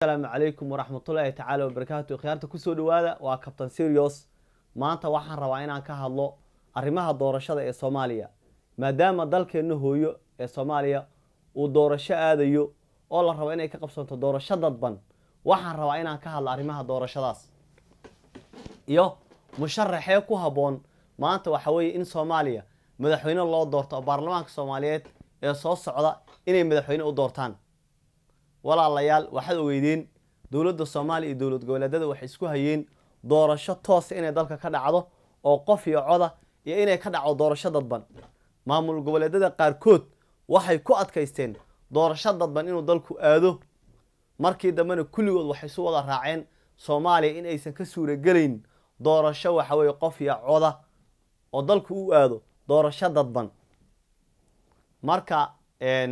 asalaamu calaykum waraxmatullaahi tacaala wabarakaatu khiyaarta kusoo dhawaada waa cabtain serios maanta waxaan rabaa inaan ka hadlo arrimaha doorashada ee soomaaliya maadaama dalkeenna hooyo ee soomaaliya uu doorasho aadayo oo la rabo inay ka qabsanto doorasho dadban waxaan rabaa inaan ka hadlo arrimaha doorashadaas iyo musharaxee ku habboon maanta waxa weeye in soomaaliya madaxweyne loo doorto oo baarlamaanka soomaaliyeed ee soo socda inay madaxweyne u doortaan walaalayaal waxaad ogeydeen dowladda soomaaliya iyo dowlad goboleedyada waxay isku hayeen doorasho toosa inay dalka ka dhacdo oo qof iyo coda iyo inay ka dhacdo doorasho dadban maamul goboleedyada qaarkood waxay ku adkaysteen doorasho dadban inuu dalku aado markii dambena kulligood waxay isu wada raaceen soomaaliya in aysan ka suuragelayn doorasho waxa weeye qof iyo coda oo dalku u aado doorasho dadban marka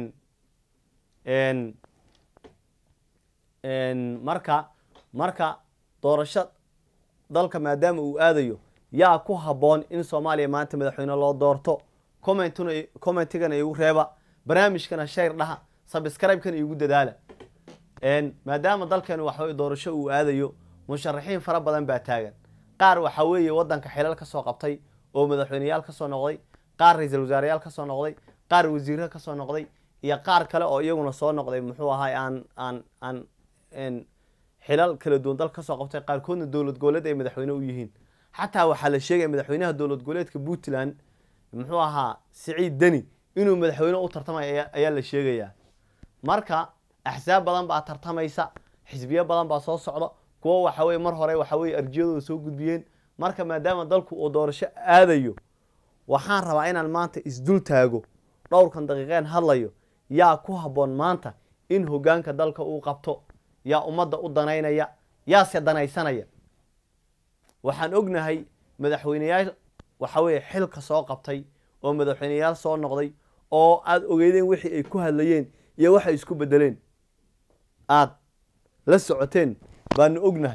marka marka doorasho dalka maadaama uu aadayo yaa ku habboon in soomaaliya maanta madaxweyne loo doorto commentna commentigana igu reeba barnaamijkana shayr dhaha sabscribe-kana igu dadaala maadaama dalkeenu waxaweye doorasho uu aadayo musharaxiin fara badan baa taagan qaar waxa weeye waddanka xilal ka soo qabtay oo madaxweyneyaal ka soo noqday qaar ra-iisul wasaareyaal ka soo noqday qaar wasiirra ka soo noqday iyo qaar kale oo iyaguna soo noqday muxuu ahay aan aan aan xilal kala duwan dalka kasoo qabtay qaarkoodna dowlad goboleed ay madaxweyne u yihiin xataa waxaa la sheegaya madaxweynaha dowlad goboleedka puntland muxuu ahaa siciid deni inuu madaxweyne u tartamay ayaa la sheegayaa marka axsaab badan baa tartamaysa xisbiyo badan baa soo socda kuwo waxa weye mar hore waxa weye arjiyadooda soo gudbiyeen marka maadaama dalku uu doorasho aadayo waxaan rabaa inaan maanta isdul taago dhowrkan daqiiqeen hadlayo yaa ku habboon maanta in hoggaanka dalka uu qabto yaa ummadda u danaynaya yaase danaysanaya waxaan ognahay madaxweyneyaal waxa weeye xilka soo qabtay oo madaxweyneyaal soo noqday oo aada ogeydeen wixii ay ku hadlayeen iyo waxay isku bedeleen aada la socoteen baanu ognahay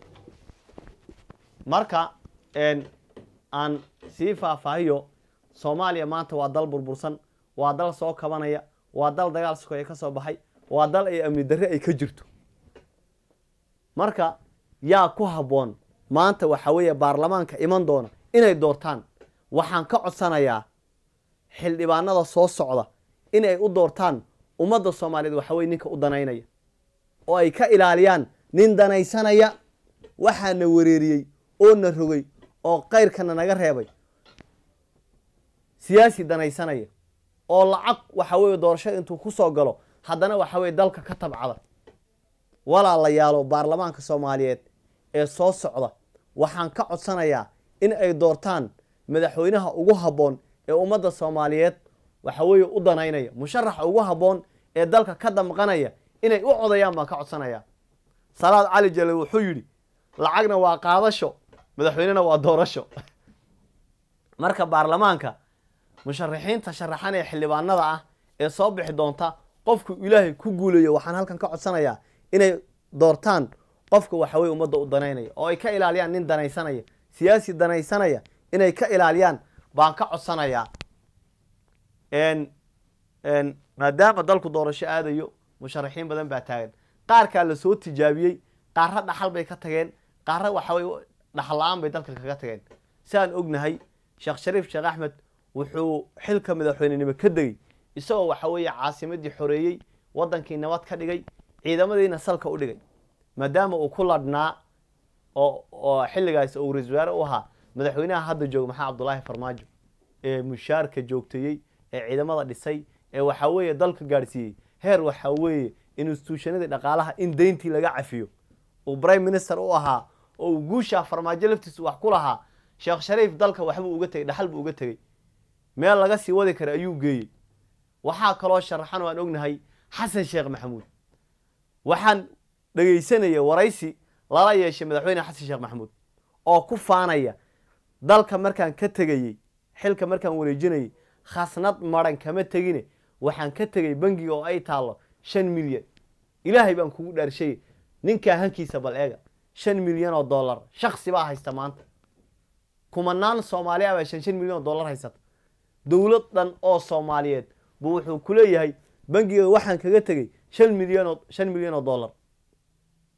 marka aan sii faahfaahiyo soomaaliya maanta waa dal burbursan waa dal soo kabanaya waa dal dagaal sukoya ka soo baxay waa dal ay amni darre ay ka jirto marka yaa ku habboon maanta waxa weeye baarlamaanka iman doona inay doortaan waxaan ka codsanayaa xildhibaanada soo socda inay u doortaan ummadda soomaaliyeed waxa weye ninka u danaynaya oo ay ka ilaaliyaan nin danaysanaya waxaana wareeriyey oo na rogay oo kayrkana naga reebay siyaasi danaysanaya oo lacag waxa weeye doorashada intuu ku soo galo haddana waxa weye dalka ka tabcada walaalayaalo baarlamaanka soomaaliyeed ee soo socda waxaan ka codsanayaa in ay doortaan madaxweynaha ugu habboon ee ummadda soomaaliyeed waxa weeye u danaynaya musharaxa ugu habboon ee dalka ka damqanaya inay u codayaan baan ka codsanayaa salaad cali jale wuxuu yidhi lacagna waa qaadasho madaxweynena waa doorasho marka baarlamaanka musharaxiinta sharaxan ee xildhibaanada ah ee soo bixi doonta qofku ilaahay ku guulayo waxaan halkan ka codsanayaa inay doortaan qofka waxa weye ummadda u danaynaya oo ay ka ilaaliyaan nin danaysanaya siyaasi danaysanaya inay ka ilaaliyaan baan ka codsanayaa maadaama dalku doorasho aadayo musharaxiin badan baa taagan qaarkaa la soo tijaabiyey qaarra dhaxal bay ka tageen qaarra waxa weye dhaxal la-aan bay dalka kaga tageen siaan ognahay sheekh shariif sheekh axmed wuxuu xilka madaxweynenimo ka degey isagoo waxa weeye caasimadii xoreeyey waddankii nabad ka dhigay ciidamadiina salka u dhigay maadaama uu ku ladhnaa oo oo xilligaas uu ra-isul wasaare u ahaa madaxweynaha hadda jooga maxaa cabdullaahi farmaajo ee mushaarka joogteeyey ee ciidamada dhisay ee waxaa weeye dalka gaadhsiiyey heer waxaa weeye instituushanadii dhaqaalaha in deyntii laga cafiyo uu prime minister u ahaa oo uu guushaa farmaajo laftiisu wax ku lahaa sheekh shariif dalka waxbuu uga tegey dhaxal buu uga tegey meel laga sii wadi kara ayuu geeyey waxaa kaloo sharaxan oo aan ognahay xasan sheekh maxamuud waxaan dhegaysanaya waraysi lala yeeshay madaxweyne xasan sheekh maxamuud oo ku faanaya dalka markaan ka tegayey xilka markaan wareejinayay khasnad maran kama tegine waxaan ka tegay bangiga oo ay taallo shan milyan ilaahay baan kugu dhaarshay ninkaa hankiisa bal eega shan milyan oo dollar shaksi baa haysta maanta kumanaan soomaaliya baa shan shan milyan oo dollar haysata dowlad dhan oo soomaaliyeed buu wuxuu ku leeyahay bangiga waxaan kaga tegey shan milyan oo shan milyan oo dollar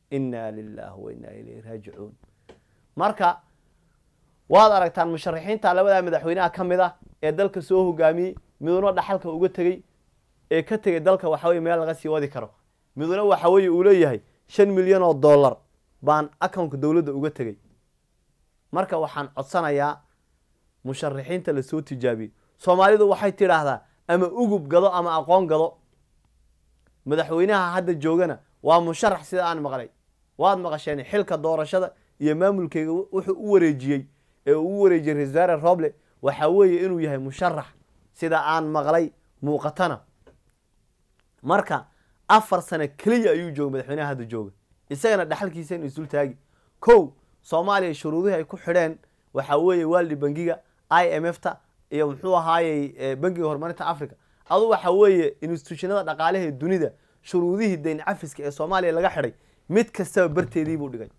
inaa lilahi wa inaa ilayhi raajicuun marka waad aragtaan musharaxiinta labadaa madaxweynaha ka mid ah ee dalka soo hogaamiyey miduna dhaxalka uga tegey ee ka tegay dalka waxa weye meel laga sii wadi karo miduna waxa weeye uu leeyahay shan milyan oo dollar baan accountka dowladda uga tegey marka waxaan codsanayaa musharaxiinta lasoo tijaabiyey soomaalidu waxay tidhaahdaa ama ugub gado ama aqoon gado madaxweynaha hadda joogana waa musharax sida aan maqlay waad maqasheen xilka doorashada iyo maamulkeyga wuxuu u wareejiyey ee uu u wareejiyey ra-isul wasaare roble waxaa weeye inuu yahay musharax sida aan maqlay muuqatana marka afar sano keliya ayuu jooga madaxweynaha hadda jooga isagana dhaxalkiisa inu isul taagi kow soomaaliya shuruudihii ay ku xidheen waxaa weeye waaldi bangiga i m f ta iyo muxuu ahaayey bangiga horumarinta africa adu waxa weeye institutionada dhaqaalaha ee dunida shuruudihii dayn cafiska ee soomaaliya laga xidhay mid kastaba barteedii buu dhigay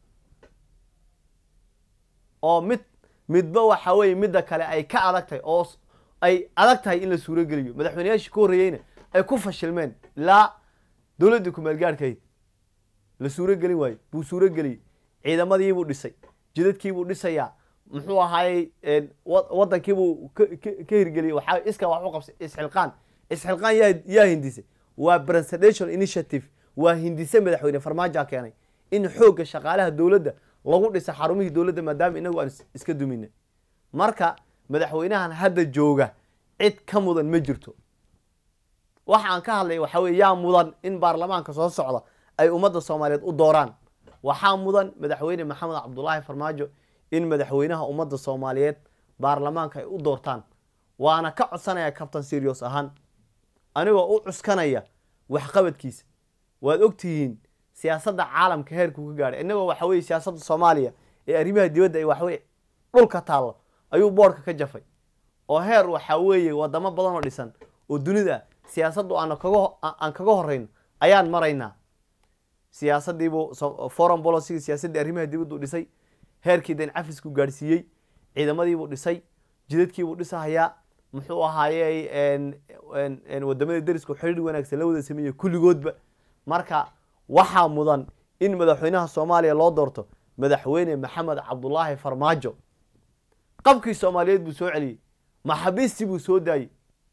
oo mid midba waxa weeye midda kale ay ka adag tahay oo ay adag tahay in la suurogeliyo madaxweyneyaashii ka horreeyeyna ay ku fashilmeen ilaa dowladdii kumaalgaarhkahayd la suurogelin waayo buu suurogeliyey ciidamadiibuu dhisay jidadkiibuu dhisayaa muxuu ahaayey wadankiibuu ka hirgeliyey waxaa iska wax u qabsay isxilqaan isxilqaan yaa yaa hindisay waa presidential initiative waa hindise madaxweyne farmaajoa keenay in xoogga shaqaalaha dowladda lagu dhisa xarumihii dowladda maadaama inagu aan iska dumina marka madaxweynahan hadda jooga cid ka mudan ma jirto waxa aan ka hadlay waxaa weye yaa mudan in baarlamaanka soo socda ay ummadda soomaaliyeed u dooraan waxaa mudan madaxweyne maxamed cabdulaahi farmaajo in madaxweynaha ummadda soomaaliyeed baarlamaanka ay u doortaan waana ka codsanaya cabtan serios ahaan anigoo u cuskanaya waxqabadkiisa waad ogtihiin siyaasadda caalamka heerkuu ka gaadhay innagoo waxa weye siyaasadda soomaaliya ee arrimaha dibadda ay waxaweye dhulka taallo ayuu boodhka ka jafay oo heer waxaa weeye wadamo badan oo dhisan oo dunida siyaasaddu aan kaga aan kaga horreyno ayaan maraynaa siyaasaddiibuu foreign policy siyaasaddii arrimaha dibaddu dhisay heerkii dayn cafisku gaadhsiiyey ciidamadiibuu dhisay jidadkiibuu dhisahayaa muxuu ahaayey wadamada derisku xidhiir wanaagsan la wada sameeyey kulligoodba marka waxaa mudan in madaxweynaha soomaaliya loo doorto madaxweyne maxamed cabdulaahi farmaajo qabkii soomaaliyeed buu soo celiyey maxabiistii buu soo daayey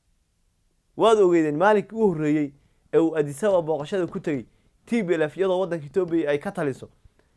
waad ogeydeen maalinkii u horreeyey ee uu adisaba booqashada ku tegey t b l f iyadoo waddanka etoobiya ay ka taliso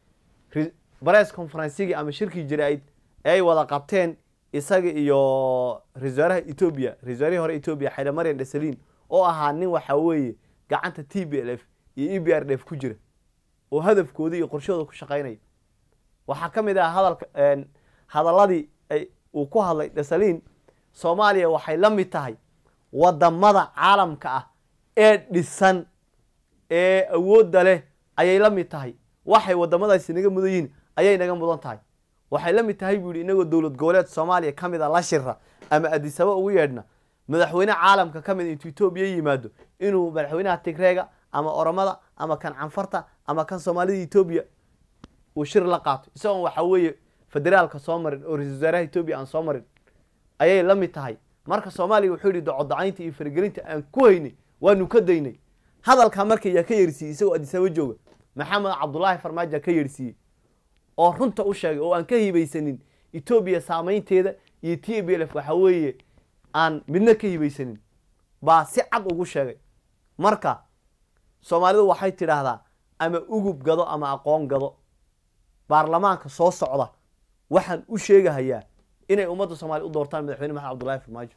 bares conferensigii ama shirkii jira-id ee ay wada qabteen isaga iyo ra-isul wasaaraha etoobiya ra-isul wasaarihii hore etoobiya xayla maryan dhesaliin oo ahaa nin waxaa weeye gacanta t b l f iyo e b r d f ku jira oo hadafkoodii iyo qorshahooda ku shaqaynaya waxaa ka mid ah hadalka hadaladii uu ku hadlay dhesaliin soomaaliya waxay la mid tahay wadamada caalamka ah ee dhisan ee awoodda leh ayay la mid tahay waxay wadamadaasi naga mudan yihiin ayay naga mudan tahay waxay la mid tahay buu yihi inagoo dowlad goboleed soomaaliya ka mid a la shira ama adisaba ugu yeedhna madaxweyne caalamka ka mid intuu etoobiya yimaado inuu madaxweynaha tigreega ama oromada ama kan canfarta ama kan soomaalida etoobiya uu shir la qaato isagoon waxaa weeye federaalka soo marin oo ra-isul wasaaraha etoobiya aan soo marin ayay la mid tahay marka soomaaliya wuxuu yihi docodacaynta iyo faragelinta aan ku haynay waanu ka daynay hadalkaa marka yaa ka yeersiiyey isagoo adisaba jooga maxamed cabdulaahi farmaajo ka yeersiiyey oo runta u sheegay oo aan ka hibaysanin etoobiya saameynteeda iyo t b l f waxaa weeye aan midna ka hibaysanin baa si cad ugu sheegay marka soomaalidu waxay tidhaahdaa ama ugub gado ama aqoon gado baarlamaanka soo socda waxaan u sheegahayaa inay ummadda soomaliya u doortaan madaxweyne maxamed cabdullahi farmaajo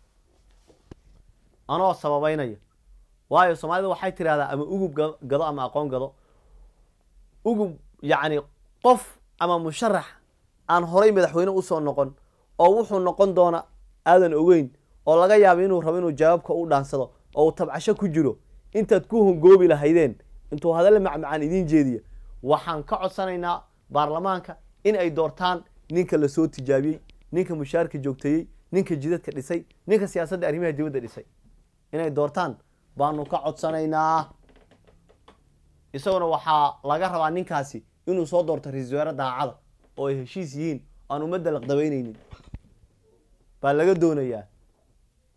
anoo sababeynaya waayo soomaalida waxay tidhahdaa ama ugub gado ama aqoon gado ugub yacni qof ama musharax aan horay madaxweyne usoo noqon oo wuxuu noqon doona aadan ogeyn oo laga yaabo inuu rabo inuu jawaabka u dhaansado oo uu tabcasho ku jiro intaad ku hongoobi lahaydeen intuu hadalla macmacaan idiin jeediya waxaan ka codsanaynaa baarlamaanka in ay doortaan ninka lasoo tijaabiyey ninka mushaarka joogteeyey ninka jidadka dhisay ninka siyaasadda arrimaha dibadda dhisay inay doortaan baanu ka codsanaynaa isaguna waxaa laga rabaa ninkaasi inuu soo doorto ra-isul wasaare daacada oo ay heshiis yihiin aan ummadda laqdabeyneynin baa laga doonayaa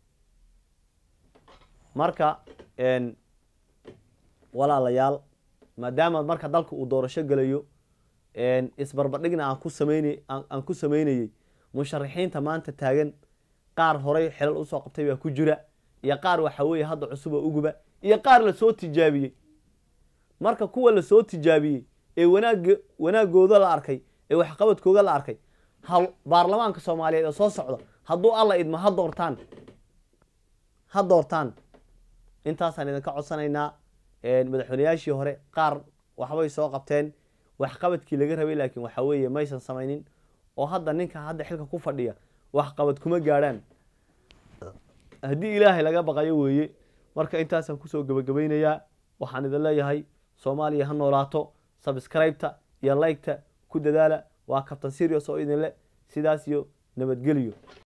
marka walaalayaal maadaama marka dalka uu doorasho gelayo isbarbardhigna aan ku sameynay aan ku sameynayey musharaxiinta maanta taagan qaar horey xelal usoo qabtay baa ku jira iyo qaar waxa weeye hadda cusub oo uguba iyo qaar lasoo tijaabiyey marka kuwa lasoo tijaabiyey ee wanaag wanaagooda la arkay ee waxqabadkooda la arkay ha baarlamaanka soomaaliyeed ee soo socda hadduu alla idmo ha doortaan ha doortaan intaasaan idinka codsanaynaa madaxweyneyaashii hore qaar waxbay soo qabteen waxqabadkii laga rabay laakiin waxa weeye maysan samaynin oo hadda ninka hadda xilka ku fadhiya waxqabad kuma gaadhaan haddii ilaahay laga baqayo weeye marka intaasaan kusoo gebagabaynayaa waxaan idin leeyahay soomaaliya ha noolaato sabscribeta iyo liketa ku dadaala waa kabtan serious oo idin le sidaas iyo nabadgelyo